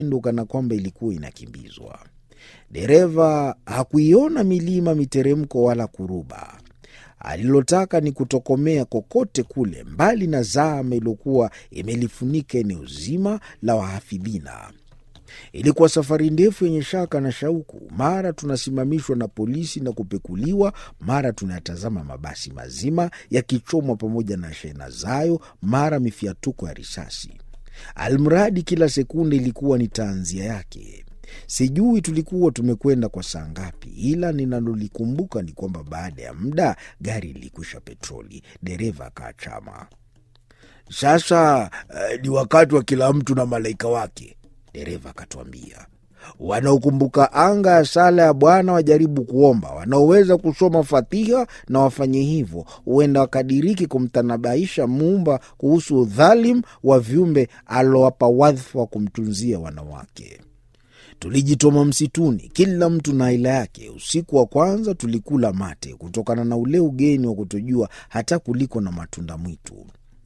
ndo kana kwamba ilikuwa inakimbizwa. Dereva hakuiona milima, miteremko wala kuruba. Alilotaka ni kutokomea kokote kule, mbali na zama iliyokuwa imelifunika eneo zima la wahafidhina. Ilikuwa safari ndefu yenye shaka na shauku. Mara tunasimamishwa na polisi na kupekuliwa, mara tunayatazama mabasi mazima yakichomwa pamoja na shehena zayo, mara mifiatuko ya risasi. Almradi kila sekunde ilikuwa ni taanzia yake. Sijui tulikuwa tumekwenda kwa saa ngapi, ila ninalolikumbuka ni kwamba baada ya muda gari lilikwisha petroli, dereva akaachama. Sasa uh, ni wakati wa kila mtu na malaika wake, dereva akatuambia. Wanaokumbuka anga ya sala ya Bwana wajaribu kuomba, wanaoweza kusoma Fatiha na wafanye hivyo, huenda wakadiriki kumtanabaisha Muumba kuhusu udhalim wa viumbe alowapa wadhifa wa kumtunzia wanawake. Tulijitoma msituni, kila mtu na aila yake. Usiku wa kwanza tulikula mate kutokana na ule ugeni wa kutojua hata kuliko na matunda mwitu.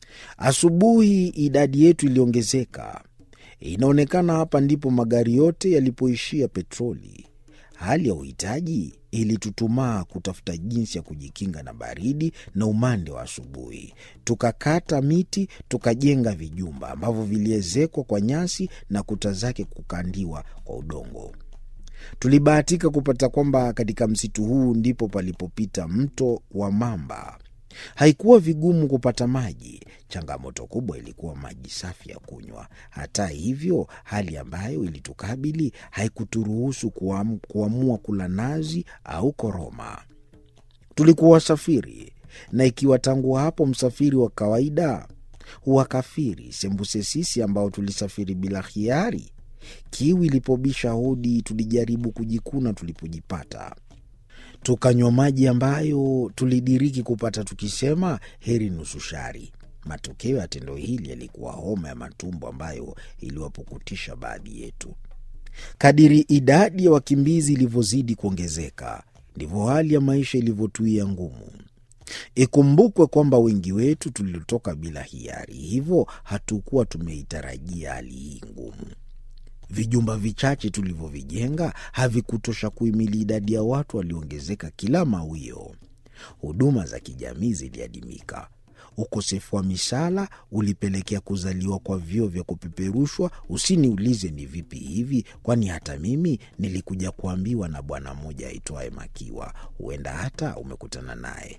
Asubuhi idadi yetu iliongezeka. Inaonekana hapa ndipo magari yote yalipoishia petroli. Hali ya uhitaji ilitutumaa kutafuta jinsi ya kujikinga na baridi na umande wa asubuhi. Tukakata miti, tukajenga vijumba ambavyo viliezekwa kwa nyasi na kuta zake kukandiwa kwa udongo. Tulibahatika kupata kwamba katika msitu huu ndipo palipopita mto wa Mamba. Haikuwa vigumu kupata maji. Changamoto kubwa ilikuwa maji safi ya kunywa. Hata hivyo, hali ambayo ilitukabili haikuturuhusu kuam, kuamua kula nazi au koroma. Tulikuwa wasafiri, na ikiwa tangu hapo msafiri wa kawaida huwakafiri, sembuse sisi ambao tulisafiri bila hiari. Kiu ilipobisha hodi, tulijaribu kujikuna tulipojipata tukanywa maji ambayo tulidiriki kupata tukisema heri nusu shari. Matokeo ya tendo hili yalikuwa homa ya matumbo ambayo iliwapukutisha baadhi yetu. Kadiri idadi ya wakimbizi ilivyozidi kuongezeka, ndivyo hali ya maisha ilivyotuia ngumu. Ikumbukwe kwamba wengi wetu tulitoka bila hiari, hivyo hatukuwa tumeitarajia hali hii ngumu. Vijumba vichache tulivyovijenga havikutosha kuhimili idadi ya watu walioongezeka kila mawio. Huduma za kijamii ziliadimika. Ukosefu wa misala ulipelekea kuzaliwa kwa vyoo vya kupeperushwa. Usiniulize ni vipi hivi, kwani hata mimi nilikuja kuambiwa na bwana mmoja aitwaye Makiwa. Huenda hata umekutana naye.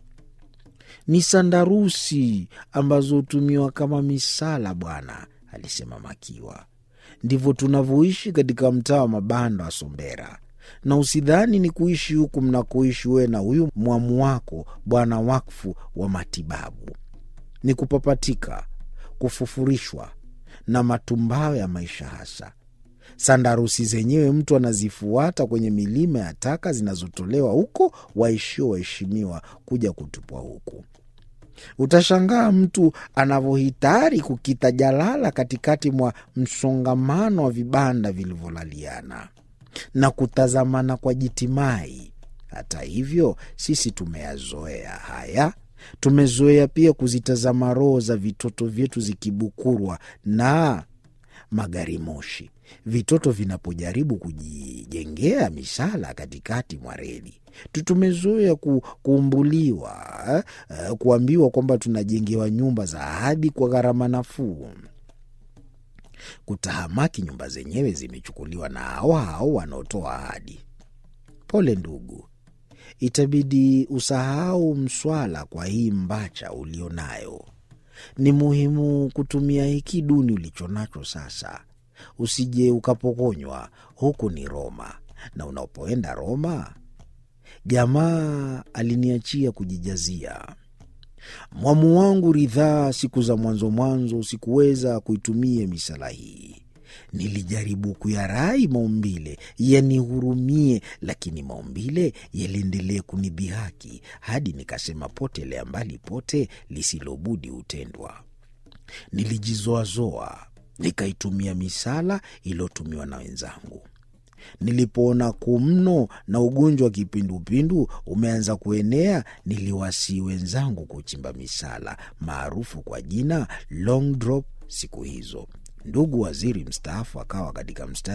Ni sandarusi ambazo hutumiwa kama misala, bwana, alisema Makiwa. Ndivyo tunavyoishi katika mtaa wa mabanda wa Sombera, na usidhani ni kuishi huku mnakoishi wewe na huyu mwamu wako bwana wakfu wa matibabu. Ni kupapatika, kufufurishwa na matumbawe ya maisha hasa. Sandarusi zenyewe mtu anazifuata kwenye milima ya taka zinazotolewa huko waishio waheshimiwa kuja kutupwa huku. Utashangaa mtu anavyohitari kukita jalala katikati mwa msongamano wa vibanda vilivyolaliana na kutazamana kwa jitimai. Hata hivyo, sisi tumeyazoea haya. Tumezoea pia kuzitazama roho za vitoto vyetu zikibukurwa na magari moshi, vitoto vinapojaribu kujijengea misala katikati mwa reli. Tumezoea ku, kuumbuliwa eh, kuambiwa kwamba tunajengewa nyumba za ahadi kwa gharama nafuu. Kutahamaki, nyumba zenyewe zimechukuliwa na hao hao wanaotoa ahadi. Pole ndugu, itabidi usahau mswala kwa hii mbacha ulio nayo. Ni muhimu kutumia hiki duni ulicho nacho sasa, usije ukapokonywa. Huku ni Roma, na unapoenda Roma Jamaa aliniachia kujijazia. Mwamu wangu ridhaa, siku za mwanzo mwanzo sikuweza kuitumia misala hii. Nilijaribu kuyarai maumbile yanihurumie, lakini maumbile yaliendelee kunidhihaki hadi nikasema, potelea mbali pote, lisilobudi hutendwa. Nilijizoazoa nikaitumia misala iliyotumiwa na wenzangu. Nilipoona kumno na ugonjwa wa kipindupindu umeanza kuenea, niliwasii wenzangu kuchimba misala maarufu kwa jina long drop. Siku hizo Ndugu waziri mstaafu akawa katika mstari